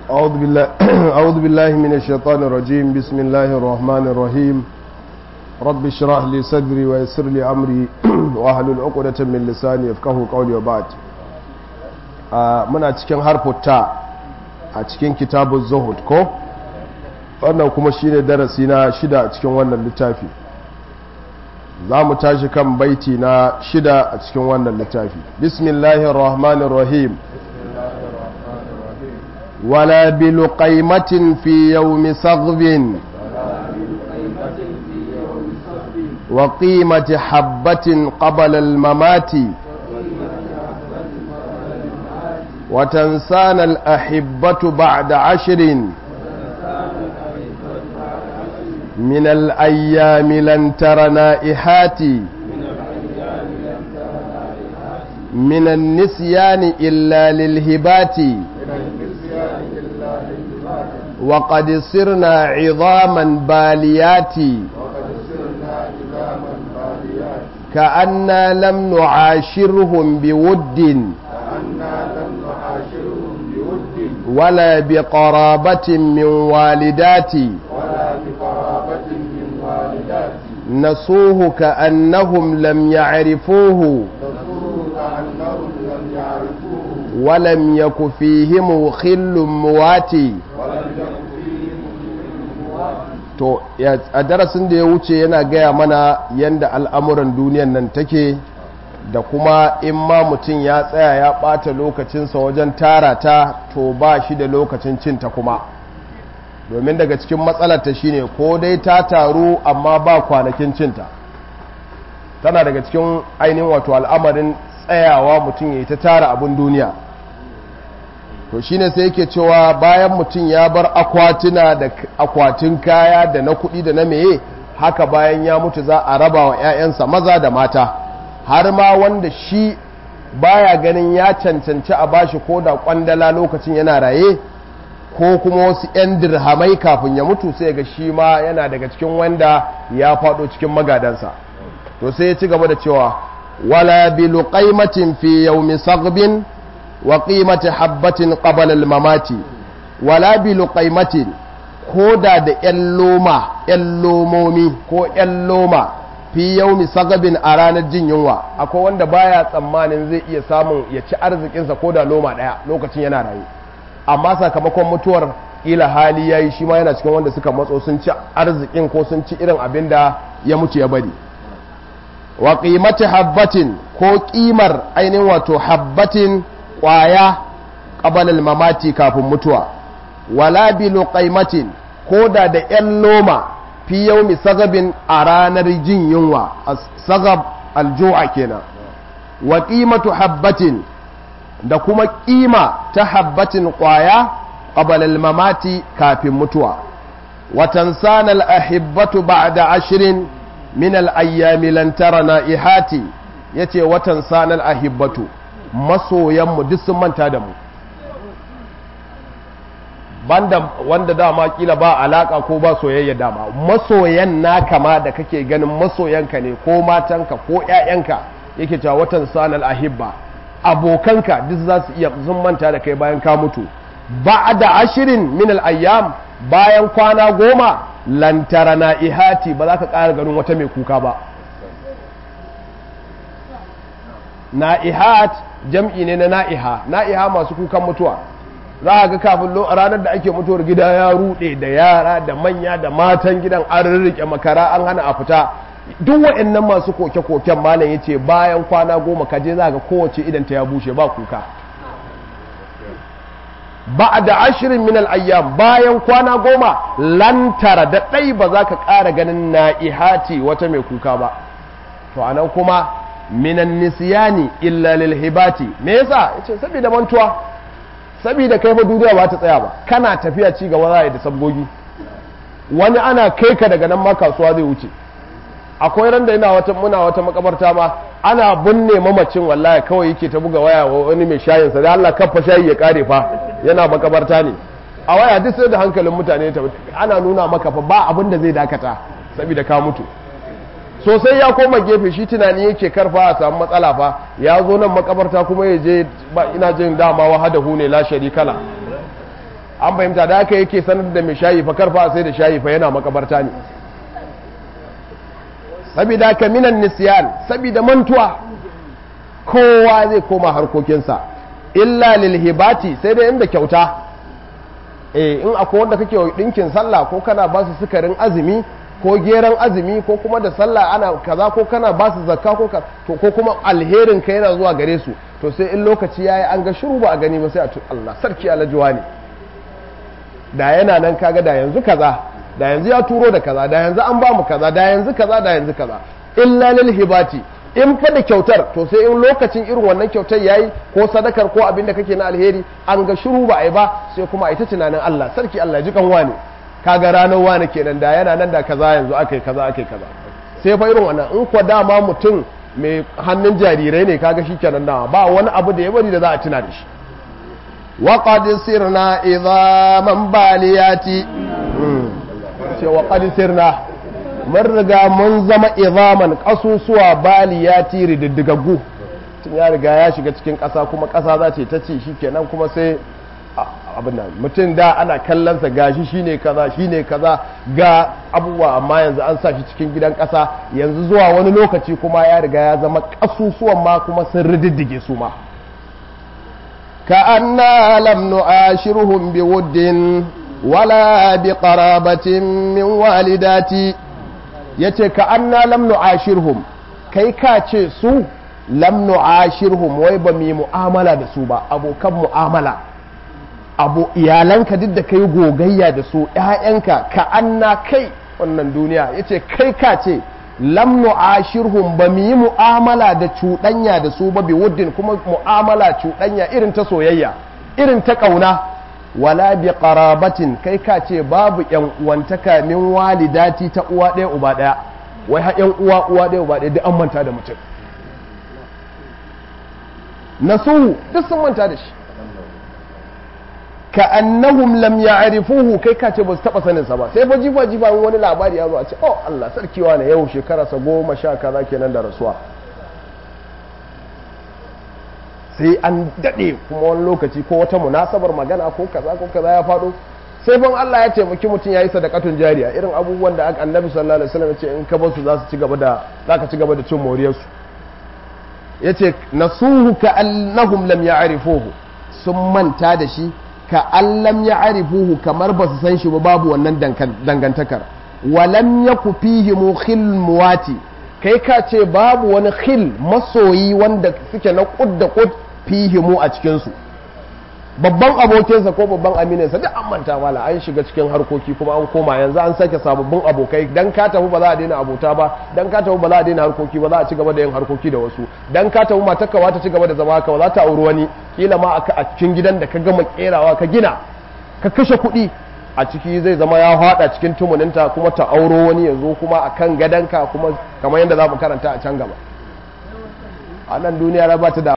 أعوذ بالله أعوذ بالله من الشيطان الرجيم بسم الله الرحمن الرحيم رب اشرح لي صدري ويسر لي أمري واحلل عقدة من لساني يفقهوا قولي وبعد muna cikin harfuta a cikin kitabun zuhud ko wannan kuma shine darasi na shida a cikin wannan littafi za mu tashi kan baiti na shida a cikin wannan littafi bismillahir rahmanir rahim ولا بلقيمة في يوم صغب وقيمة حبة قبل الممات وتنسانا الأحبة بعد عشر من الأيام لن تر نائحات من النسيان إلا للهبات وقد صرنا عظاما باليات كأننا لم نعاشرهم بود ولا بقرابة من والدات نصوه كأنهم لم يعرفوه ولم يك فيهم خل مواتي to a darasin da ya wuce yana gaya mana yadda al'amuran duniyan nan take da kuma in ma mutum ya tsaya ya ɓata lokacinsa wajen tara ta to ba shi da lokacin cinta kuma domin daga cikin matsalarta shine ko dai ta taru amma ba kwanakin cinta tana daga cikin ainihin wato al'amarin tsayawa mutum ya yi ta tara abin duniya to shine sai yake cewa bayan mutum ya bar akwatuna da akwatin kaya da na kuɗi da na meye haka bayan ya mutu za a raba wa 'ya'yansa maza da mata har ma wanda shi baya ganin ya cancanci a bashi ko da kwandala lokacin yana raye ko kuma wasu 'yan dirhamai kafin ya mutu sai ga shi ma yana daga cikin wanda ya faɗo cikin magadansa to sai ya ci gaba da cewa wala bi luqaimatin fi yawmi saghbin wa qimati habbatin qabla al-mamati wala bi luqaimatin koda da yan loma yan lomomi ko yan loma fi yaumi sagabin a ranar jin yunwa akwai wanda baya tsammanin zai iya samun ya ci arzikinsa ko da loma daya lokacin yana rayu amma sakamakon mutuwar ila hali yayi shi ma yana cikin wanda suka matso sun ci arzikin ko sun ci irin abin da ya mutu ya bari wa qimati habbatin ko kimar ainihin wato habbatin kwaya qabalal mamati kafin mutuwa wala bi luqaimatin ko da da yan loma fi yaumi sagabin a ranar jin yunwa sagab alju'a kenan wa qimatu habbatin da kuma ƙima ta habbatin ƙwaya qabalal mamati kafin mutuwa wa tansana al ahibbatu ba'da ashrin min al ayyami lan tara naihati yace wa tansana al ahibbatu masoyan mu duk sun manta da mu banda wanda dama kila ba alaka ko ba soyayya dama masoyan naka ma da kake ganin masoyanka ne ko matanka ko ƴaƴanka yake cewa watan sanal ahibba abokanka duk za su iya sun manta da kai bayan ka mutu ba'da ashirin min al ayyam bayan kwana goma lantara na ihati ba za ka ƙara ganin wata mai kuka ba na'ihat jam'i ne na na'iha na'iha masu kukan mutuwa za a ga kafin ranar da ake mutuwar gida ya rude da yara da manya da matan gidan an rirrike makara an hana a fita duk waɗannan masu koke-koken malam ya ce bayan kwana goma kaje za ga kowace idan ta ya bushe ba kuka ba da ashirin min ayyam bayan kwana goma lantara da ɗai ba za ka ƙara ganin na'ihati wata mai kuka ba to anan kuma minan nisiyani illa lil hibati me yasa yace saboda mantuwa saboda kai fa duniya ba ta tsaya ba kana tafiya ci gaba za a yi da sabgogi wani ana kai ka daga nan ma kasuwa zai wuce akwai ran da ina wata muna wata makabarta ma ana binne mamacin wallahi kawai yake ta buga waya wa wani mai shayin sa da Allah kafa shayi ya kare fa yana makabarta ne a waya duk sai da hankalin mutane ta ana nuna maka fa ba abin da zai dakata saboda ka mutu sosai ya koma gefe shi tunani yake karfa a samu matsala fa ya zo nan makabarta kuma ya je ina jin dama wahadahu ne la sharikala an fahimta da haka yake sanar da mai shayi fa karfa sai da shayi fa yana makabarta ne sabida ka minan nisyan sabida mantuwa kowa zai koma harkokinsa illa lil hibati sai dai inda kyauta eh in akwai wanda kake dinkin sallah ko kana ba su sukarin azumi ko geran azumi ko kuma da sallah ana kaza ko kana ba su zakka ko to ko kuma alherin ka yana zuwa gare su to sai in lokaci yayi an ga shiru ba a gani ba sai a Allah sarki alajuwa ne da yana nan kaga da yanzu kaza da yanzu ya turo da kaza da yanzu an ba mu kaza da yanzu kaza da yanzu kaza illa lil hibati in fa da kyautar to sai in lokacin irin wannan kyautar yayi ko sadakar ko abin da kake na alheri an ga shiru ba ai ba sai kuma ai ta tunanin Allah sarki Allah ji kan wani kaga ranar wani kenan da yana nan da kaza yanzu akai kaza akai kaza sai fa irin wannan in ko dama mutum mai hannun jarirai ne kaga shikenan da ba wani abu da ya bari da za a tuna da shi wa qad sirna idhaman baliyati ce wa qad sirna mun riga mun zama izaman kasusuwa baliyati rididdigaggu tun ya riga ya shiga cikin ƙasa kuma ƙasa za ce ta ci shi kenan kuma sai abin nan mutum da ana kallonsa gashi shine kaza shine kaza ga abubuwa amma yanzu an sa shi cikin gidan ƙasa yanzu zuwa wani lokaci kuma ya riga ya zama kasusuwan ma kuma sun rididdige su ma ka anna lam nu'ashiruhum biwuddin wala biqarabatin min walidati ya ce ka anna lam nu'ashirhum kai ka ce su lam nu'ashirhum wai ba mu mu'amala da su ba abokan mu'amala abu iyalanka duk da kai gogayya da su ƴaƴanka ka anna kai wannan duniya yace kai ka ce lam nu'ashirhum ba mu yi mu'amala da cuɗanya da su ba bi wuddin kuma mu'amala cuɗanya irin ta soyayya irin ta ƙauna wala bi qarabatin kai ka ce babu yan uwantaka min walidati ta uwa ɗaya uba ɗaya wai ha yan uwa uwa ɗaya uba ɗaya duk an manta da mutum nasu duk sun manta da shi ka annahum lam ya'rifuhu kai ka ce ba su taba sanin sa ba sai fa jifa jifa wani labari ya zo a ce oh Allah sarkiwa ne yau shekara sa goma sha kaza kenan da rasuwa sai an daɗe kuma wani lokaci ko wata munasabar magana ko kaza ko kaza ya faɗo sai ban Allah ya taimaki mutum ya yi sadakatun jariya irin abubuwan da annabi sallallahu alaihi wasallam ya ce in ka bar su za su ci gaba da za ka ci gaba da cin moriyar su yace nasuhu ka annahum lam ya'rifuhu sun manta da shi ka allam ya'rifuhu kamar ba su san shi ba babu wannan dangantakar walam yaku fihi mukhil muwati kai ka ce babu wani khil masoyi wanda suke na kud da kud fihimu a cikinsu babban abokinsa ko babban amininsa duk an manta wala an shiga cikin harkoki kuma an koma yanzu an sake sababbin abokai dan ka tafi ba za a daina abota ba dan ka tafi ba za a daina harkoki ba za a ci gaba da yin harkoki da wasu dan ka tafi matarka ba ta ci gaba da zama haka ba za ta auri wani kila ma a cikin gidan da ka gama kerawa ka gina ka kashe kuɗi a ciki zai zama ya haɗa cikin tumuninta kuma ta auro wani ya zo kuma a kan gadonka kuma kamar yadda za mu karanta a can gaba a nan duniya ba ta da